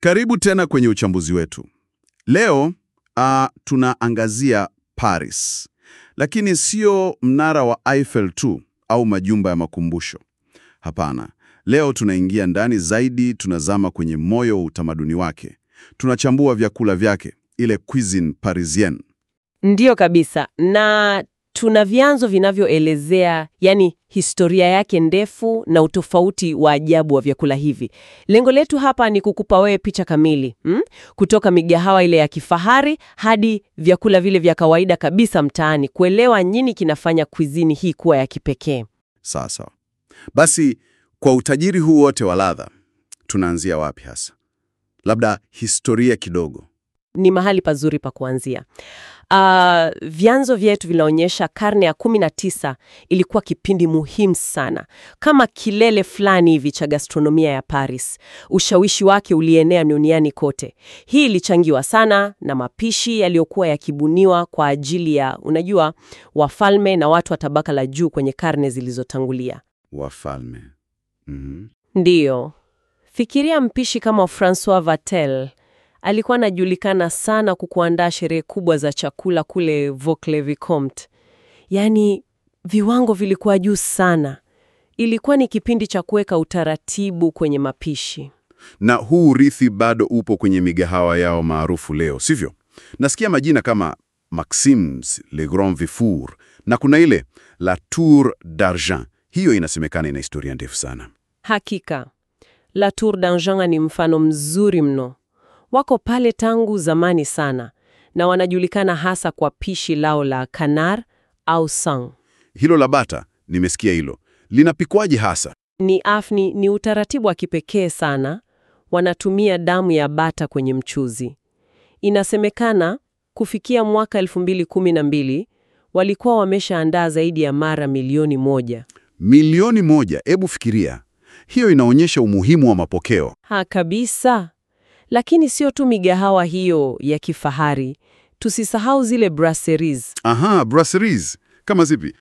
Karibu tena kwenye uchambuzi wetu. Leo uh, tunaangazia Paris, lakini sio mnara wa Eiffel tu au majumba ya makumbusho. Hapana, leo tunaingia ndani zaidi, tunazama kwenye moyo wa utamaduni wake. Tunachambua vyakula vyake, ile cuisine parisienne. Ndiyo kabisa, na tuna vyanzo vinavyoelezea yani historia yake ndefu na utofauti wa ajabu wa vyakula hivi. Lengo letu hapa ni kukupa wewe picha kamili mm? kutoka migahawa ile ya kifahari hadi vyakula vile vya kawaida kabisa mtaani, kuelewa nini kinafanya cuisine hii kuwa ya kipekee. Sasa basi, kwa utajiri huu wote wa ladha, tunaanzia wapi hasa? Labda historia kidogo. Ni mahali pazuri pa kuanzia. Uh, vyanzo vyetu vinaonyesha karne ya 19 ilikuwa kipindi muhimu sana, kama kilele fulani hivi cha gastronomia ya Paris. Ushawishi wake ulienea duniani kote. Hii ilichangiwa sana na mapishi yaliyokuwa yakibuniwa kwa ajili ya, unajua, wafalme na watu wa tabaka la juu kwenye karne zilizotangulia. Wafalme. Mhm. Ndiyo, fikiria mpishi kama Francois Vatel alikuwa anajulikana sana kwa kuandaa sherehe kubwa za chakula kule Vaux-le-Vicomte. Yaani viwango vilikuwa juu sana. Ilikuwa ni kipindi cha kuweka utaratibu kwenye mapishi. Na huu urithi bado upo kwenye migahawa yao maarufu leo, sivyo? Nasikia majina kama Maxims, Le Grand Vifour na kuna ile La Tour d'Argent. Hiyo inasemekana ina historia ndefu sana. Hakika, La Tour d'Argent ni mfano mzuri mno. Wako pale tangu zamani sana na wanajulikana hasa kwa pishi lao la canard au sang. Hilo la bata, nimesikia hilo. Linapikwaje hasa? Ni afni, ni utaratibu wa kipekee sana. Wanatumia damu ya bata kwenye mchuzi. Inasemekana kufikia mwaka 2012 walikuwa wameshaandaa zaidi ya mara milioni moja. Milioni moja, hebu fikiria. Hiyo inaonyesha umuhimu wa mapokeo. Ha, kabisa. Lakini sio tu migahawa hiyo ya kifahari, tusisahau zile brasseries. Aha, brasseries. Kama zipi?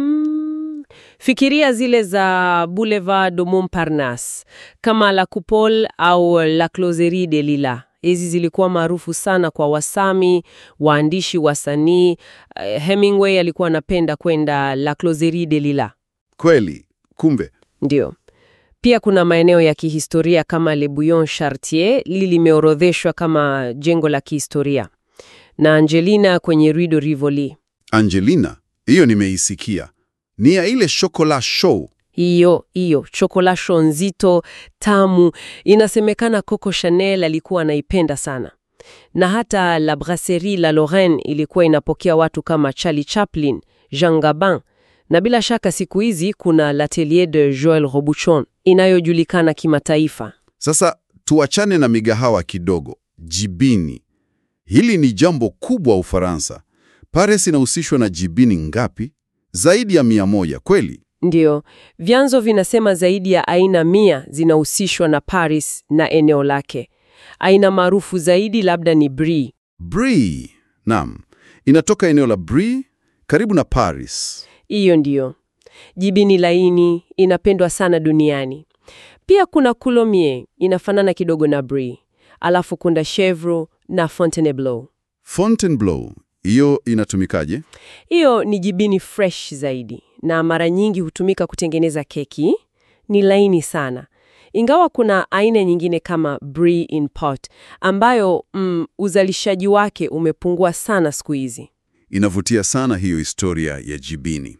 Mm, fikiria zile za Boulevard de Montparnasse kama La Coupole au La Closerie des Lilas. Hizi zilikuwa maarufu sana kwa wasami, waandishi, wasanii. Eh, Hemingway alikuwa anapenda kwenda La Closerie des Lilas. Kweli. Kumbe. Ndio. Pia kuna maeneo ya kihistoria kama Le Bouillon Chartier, li limeorodheshwa kama jengo la kihistoria, na Angelina kwenye Rue de Rivoli. Angelina, hiyo nimeisikia. Ni ya ile chocolat show. Hiyo hiyo chokolasho nzito tamu, inasemekana Coco Chanel alikuwa anaipenda sana, na hata La Brasserie La Lorraine ilikuwa inapokea watu kama Charlie Chaplin, Jean Gabin, na bila shaka siku hizi kuna L'Atelier de Joël Robuchon inayojulikana kimataifa. Sasa tuachane na migahawa kidogo. Jibini, hili ni jambo kubwa Ufaransa. Paris inahusishwa na jibini ngapi? Zaidi ya mia moja, kweli? Ndiyo, vyanzo vinasema zaidi ya aina mia zinahusishwa na Paris na eneo lake. Aina maarufu zaidi labda ni Brie. Brie, naam, inatoka eneo la Brie karibu na Paris. Hiyo ndiyo jibini laini, inapendwa sana duniani. Pia kuna Coulommiers, inafanana kidogo na Brie. Alafu kuna Chevreau na Fontainebleau. Fontainebleau, hiyo inatumikaje? Hiyo ni jibini fresh zaidi na mara nyingi hutumika kutengeneza keki. Ni laini sana, ingawa kuna aina nyingine kama Brie in pot ambayo mm, uzalishaji wake umepungua sana siku hizi. Inavutia sana hiyo historia ya jibini.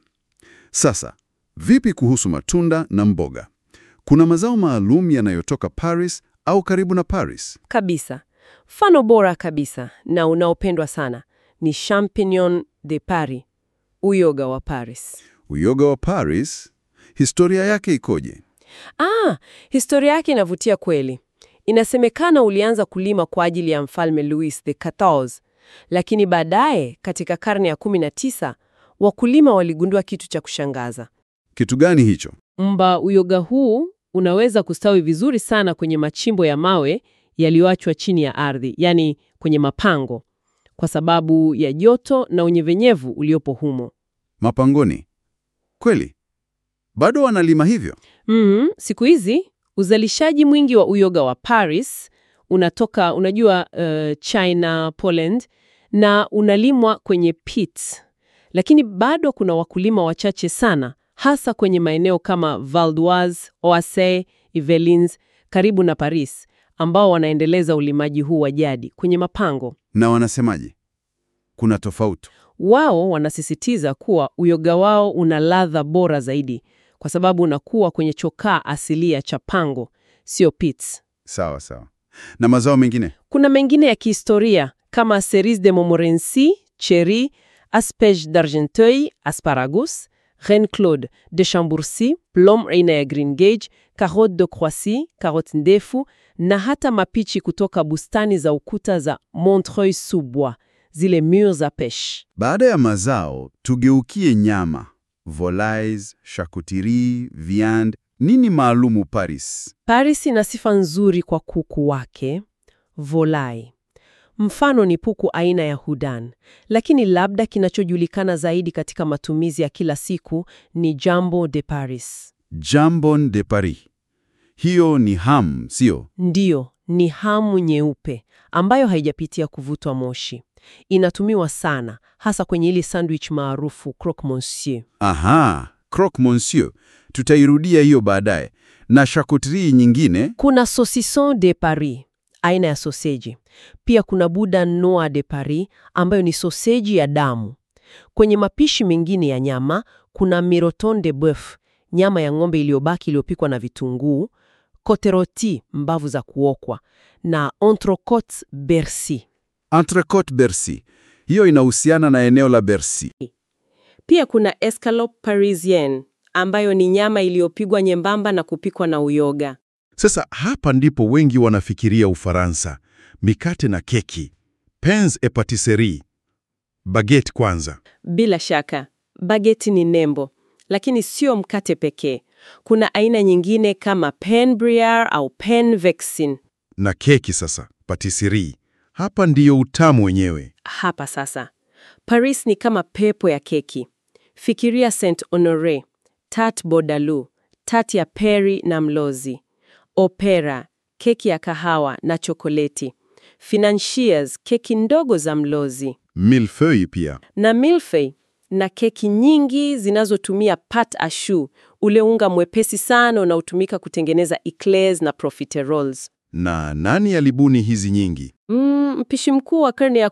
Sasa, vipi kuhusu matunda na mboga? Kuna mazao maalum yanayotoka Paris au karibu na Paris? Kabisa, mfano bora kabisa na unaopendwa sana ni champignon de Paris, uyoga wa Paris. Uyoga wa Paris, historia yake ikoje? Ah, historia yake inavutia kweli. Inasemekana ulianza kulima kwa ajili ya mfalme Louis the 14, lakini baadaye katika karne ya 19 wakulima waligundua kitu cha kushangaza. Kitu gani hicho? Mba uyoga huu unaweza kustawi vizuri sana kwenye machimbo ya mawe yaliyoachwa chini ya ardhi, yani kwenye mapango, kwa sababu ya joto na unyevenyevu uliopo humo. Mapangoni? Kweli? Bado wanalima hivyo? Mm, siku hizi uzalishaji mwingi wa uyoga wa Paris unatoka unajua, uh, China, Poland na unalimwa kwenye pits, lakini bado kuna wakulima wachache sana, hasa kwenye maeneo kama Val d'Oise, Oise, Yvelines karibu na Paris, ambao wanaendeleza ulimaji huu wa jadi kwenye mapango. Na wanasemaje? Kuna tofauti? Wao wanasisitiza kuwa uyoga wao una ladha bora zaidi kwa sababu unakuwa kwenye chokaa asilia cha pango, sio pits. Sawa sawa. Na mazao mengine? Kuna mengine ya kihistoria kama cerise de Montmorency, cherry, asperge d'Argenteuil, asparagus, reine Claude de Chambourcy, plum aina ya green gage, carotte de Croissy, carotte ndefu na hata mapichi kutoka bustani za ukuta za Montreuil-sous-Bois, zile murs à pêche. Baada ya mazao, tugeukie nyama. Volailles, charcuterie, viande. Nini maalumu Paris? Paris ina sifa nzuri kwa kuku wake volai. Mfano ni puku aina ya Houdan, lakini labda kinachojulikana zaidi katika matumizi ya kila siku ni Jambon de Paris. Jambon de Paris. Hiyo ni ham, sio? Ndiyo, ni hamu nyeupe ambayo haijapitia kuvutwa moshi. Inatumiwa sana hasa kwenye ile sandwich maarufu croque monsieur. Aha, croque monsieur. Tutairudia hiyo baadaye. Na charcuterie nyingine? Kuna saucisson de Paris, aina ya soseji. Pia kuna boudin noir de Paris ambayo ni soseji ya damu. Kwenye mapishi mengine ya nyama kuna miroton de boeuf, nyama ya ng'ombe iliyobaki iliyopikwa na vitunguu, côte rôtie, mbavu za kuokwa na entrecôte Bercy. Entrecôte Bercy. Hiyo inahusiana na eneo la Bercy. Pia kuna escalope parisienne ambayo ni nyama iliyopigwa nyembamba na kupikwa na uyoga. Sasa hapa ndipo wengi wanafikiria Ufaransa, mikate na keki, pains et patisserie, baguette kwanza. Bila shaka, bageti ni nembo, lakini sio mkate pekee. Kuna aina nyingine kama pain brioche au pain vexin. Na keki sasa, patisserie. Hapa ndiyo utamu wenyewe. Hapa sasa, Paris ni kama pepo ya keki. Fikiria Saint Honore, tarte Bordalou, tarte ya peri na mlozi, opera, keki ya kahawa na chokoleti, financiers, keki ndogo za mlozi Millefeuille pia. na milfei na keki nyingi zinazotumia pat à choux, ule unga mwepesi sana unaotumika kutengeneza eclairs na profiteroles. Na nani alibuni hizi nyingi? Mm, mpishi mkuu wa karne ya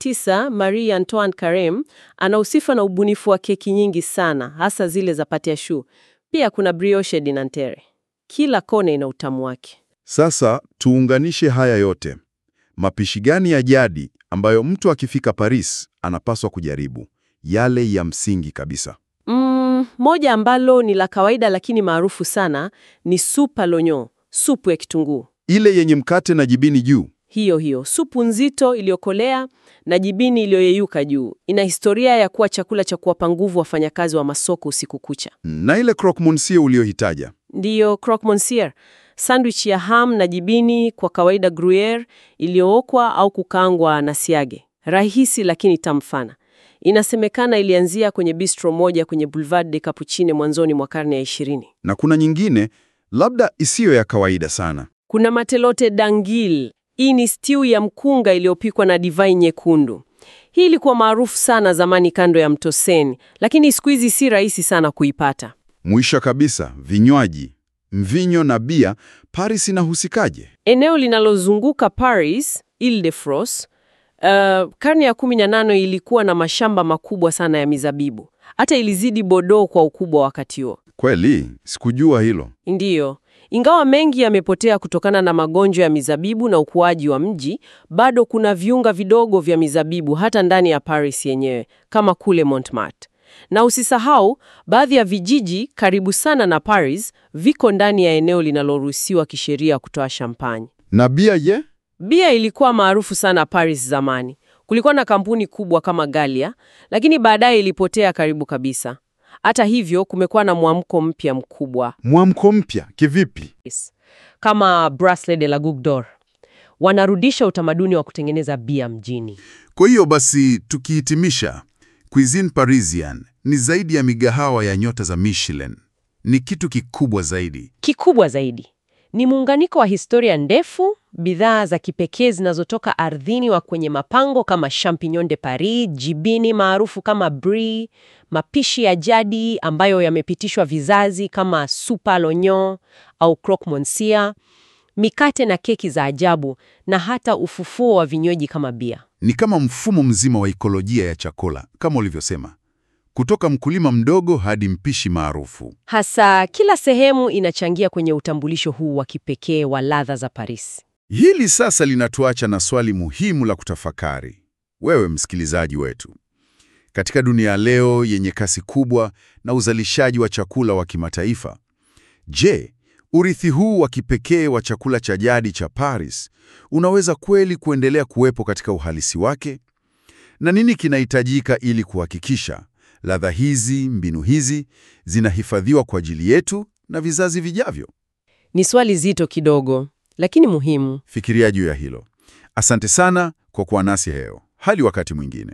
19 Marie Antoine Carême ana usifa na ubunifu wa keki nyingi sana, hasa zile za pate à choux. Pia kuna brioche de Nanterre. Kila kona ina utamu wake. Sasa tuunganishe haya yote. Mapishi gani ya jadi ambayo mtu akifika Paris anapaswa kujaribu? Yale ya msingi kabisa. Mm, moja ambalo ni la kawaida lakini maarufu sana ni soupe à l'oignon, supu ya kitunguu. Ile yenye mkate na jibini juu. Hiyo hiyo supu nzito iliyokolea na jibini iliyoyeyuka juu. Ina historia ya kuwa chakula cha kuwapa nguvu wafanyakazi wa masoko usiku kucha. Na ile croque monsieur uliohitaja. Ndiyo croque monsieur, sandwich ya ham na jibini, kwa kawaida gruyere, iliyookwa au kukaangwa na siage. Rahisi lakini tamu sana. Inasemekana ilianzia kwenye bistro moja kwenye Boulevard de Capucine mwanzoni mwa karne ya 20. Na kuna nyingine labda isiyo ya kawaida sana. Kuna matelote d'anguille. Hii ni stew ya mkunga iliyopikwa na divai nyekundu. Hii ilikuwa maarufu sana zamani kando ya mto Seine, lakini siku hizi si rahisi sana kuipata. Mwisho kabisa, vinywaji, mvinyo na bia. Paris inahusikaje? Eneo linalozunguka Paris, Ile-de-France, uh, karne ya 18 ilikuwa na mashamba makubwa sana ya mizabibu. Hata ilizidi Bordeaux kwa ukubwa wakati huo. Kweli, sikujua hilo. Ndiyo. Ingawa mengi yamepotea kutokana na magonjwa ya mizabibu na ukuaji wa mji, bado kuna viunga vidogo vya mizabibu hata ndani ya Paris yenyewe, kama kule Montmartre. Na usisahau, baadhi ya vijiji karibu sana na Paris viko ndani ya eneo linaloruhusiwa kisheria kutoa champagne. Na bia je? Bia ilikuwa maarufu sana Paris zamani. Kulikuwa na kampuni kubwa kama Gallia, lakini baadaye ilipotea karibu kabisa. Hata hivyo, kumekuwa na mwamko mpya mkubwa Mwamko mpya kivipi? kama Bracelet de la Goutte d'Or. Wanarudisha utamaduni wa kutengeneza bia mjini. Kwa hiyo basi, tukihitimisha, cuisine parisian ni zaidi ya migahawa ya nyota za Michelin. Ni kitu kikubwa zaidi. Kikubwa zaidi Ni muunganiko wa historia ndefu, bidhaa za kipekee zinazotoka ardhini wa kwenye mapango kama champignon de Paris, jibini maarufu kama brie, mapishi ya jadi ambayo yamepitishwa vizazi kama soupe à l'oignon au croque monsieur, mikate na keki za ajabu na hata ufufuo wa vinywaji kama bia. Ni kama mfumo mzima wa ikolojia ya chakula, kama ulivyosema, kutoka mkulima mdogo hadi mpishi maarufu. Hasa kila sehemu inachangia kwenye utambulisho huu wa kipekee wa ladha za Paris. Hili sasa linatuacha na swali muhimu la kutafakari. Wewe msikilizaji wetu, katika dunia leo yenye kasi kubwa na uzalishaji wa chakula wa kimataifa, je, urithi huu wa kipekee wa chakula cha jadi cha Paris unaweza kweli kuendelea kuwepo katika uhalisi wake? Na nini kinahitajika ili kuhakikisha ladha hizi, mbinu hizi zinahifadhiwa kwa ajili yetu na vizazi vijavyo? Ni swali zito kidogo, lakini muhimu. Fikiria juu ya hilo. Asante sana kwa kuwa nasi leo. Hadi wakati mwingine.